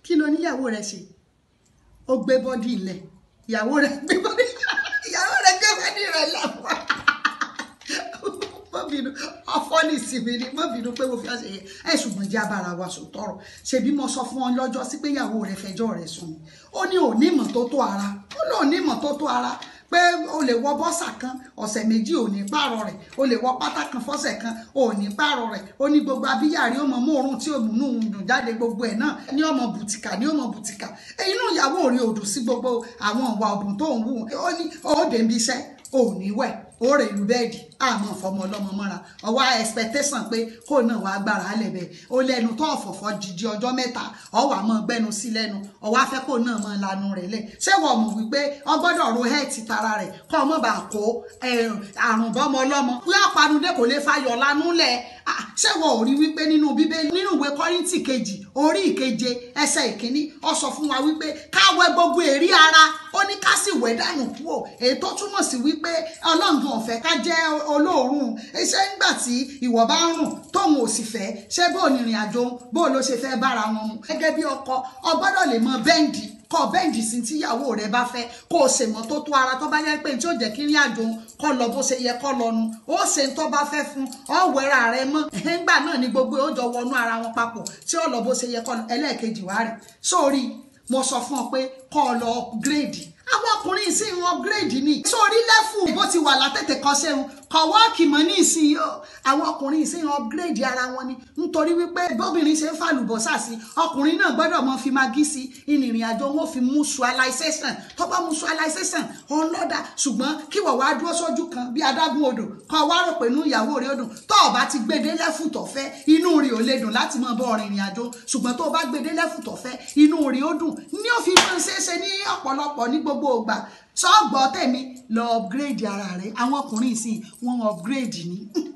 kí ló níyàwó rẹ ṣe ó gbé bọ́dì ilẹ̀ ìyàwó rẹ gbé bọ́dì ìyàwó rẹ gbé bọ́dì rẹ lẹ́wọ̀ mọ́ bínú ọ̀fọ́ ní ìsinmi ni mọ́ bínú pé mo fi àṣẹ yẹn ẹ̀ ṣùgbọ́n jẹ́ abára wa sùn tọrọ ṣebí mo sọ fún ọ lọ́jọ́ sí pé ìyàwó rẹ fẹjọ́ rẹ sùn ni ó ní òní ìmọ́tótó ara ó ní òní ìmọ́tótó ara pé o lè wọ bọ́sà kan ọ̀sẹ̀ méjì ò ní pààrọ̀ rẹ̀ o lè wọ pátá kan fọ́sẹ̀ kan ò ní pààrọ̀ rẹ̀ ó ní gbogbo abíyàrí ó mọ mòórùn tí ò múnú dùn jáde gbogbo ẹ̀ náà ní ọmọ bùtìkà ní ọmọ bùtìkà inú ìyàwó rí odò sí gbogbo àwọn ìwà ọ̀bùn tó ń wù ó ní ó dé ibi iṣẹ́ ò ní wẹ̀ ó rè lu bẹ́ẹ̀dì àmọ́ fọmọ ọlọ́mọ mọ́ra ọwọ́ expectation pé kó náà wàá gbára álẹ̀ bẹ́ẹ̀ ó lẹ́nu tó ọ̀fọ̀fọ̀ jíjí ọjọ́ mẹ́ta ọwọ́ àmọ́ gbẹ́nu sí lẹ́nu ọwọ́ afẹ́ kó náà mọ́ lanu rẹ̀ lẹ̀ ṣé wọ́n mọ̀ wípé ọgbọ́dọ̀ ro hẹ́ẹ̀tì tara rẹ̀ kọ́ ọmọ bá kó àrùn bọ́mọ ọlọ́mọ bí ọ̀panudé kò lè fayọ̀ lanu lẹ̀ ṣé wọ́n ò rí wípé nínú bíbélì nínú ìwé kọ́ríntì kejì orí ìkeje ẹsẹ̀ ìkíní ó sọ fún wa wípé káwẹ gbogbo èrí ara ó ní ká sì wẹ̀ dànù kúrò èyí tó túmọ̀ sí wípé ọlọ́ngàn ọ̀fẹ́ ká jẹ́ olóòórùn iṣẹ́ nígbà tí ìwọ bá ń rùn tóun ò sì fẹ́ ṣé bó ní ìrìn àjò bó ló ṣe fẹ́ bára wọn mu gẹ́gẹ́ bí ọkọ ọ gbọ́dọ̀ lè mọ bẹ́ǹdì kọ bẹ́ǹdì sí tíyàwó rẹ bá fẹ́ kó o ṣe mọ́ tó tó ara tó bá yẹ pé tí ó jẹ́ kí ìrìn àjò kọ́ lọ bó ṣe yẹ kọ́ lọ́nu ó ṣe ń tó bá fẹ́ fún ọ wẹ́ra rẹ mọ́ ẹ̀ńgbà náà ni gbogbo ó jọ wọnú ara wọn papọ̀ tí ó lọ bó ṣe yẹ kọ́ lọ ẹlẹ́ẹ̀kejì wá rẹ̀ sórí mo sọ fún ọ pé kọ́ ọ lọ upgrade àwọn ọkùnrin sì ń upgrade ni sórí lẹ́fù bó ti wà látẹ̀tẹ̀ kan ṣeun kọ̀ wọ́ọ̀kì mọ́ ní ìsìn o àwọn ọkùnrin sì ń upgrade ara wọn ni nítorí wípé bóbìnrin ṣe ń fàlùbọ́sà sí ọkùnrin náà gbọ́dọ̀ mọ fi magí sí ìrìn àjò wọn fi mutualization tó bá mutualization òun lọ́dà ṣùgbọ́n kí wọ́n wá dúró sójú kan bí adágún odò kọ́ wá rò pé inú ìyàwó rẹ̀ ó dùn tó o bá ti gbede lẹ́fù tó fẹ́ inú rẹ̀ ò lè dùn láti mọ bọ́ ìrìn àjò ṣùgbọ́n tó o bá gbede lẹ́fù tó fẹ́ inú rẹ̀ ó dùn ní òfin máa ń ṣeéṣe ní ọ̀pọ̀lọpọ̀ ní gbogbo ìgbà sọ́ọ̀gbọ́ tẹ̀mí lọ upgrade ara rẹ̀ àwọn ọkùnrin ìsìn wọn upgrade ni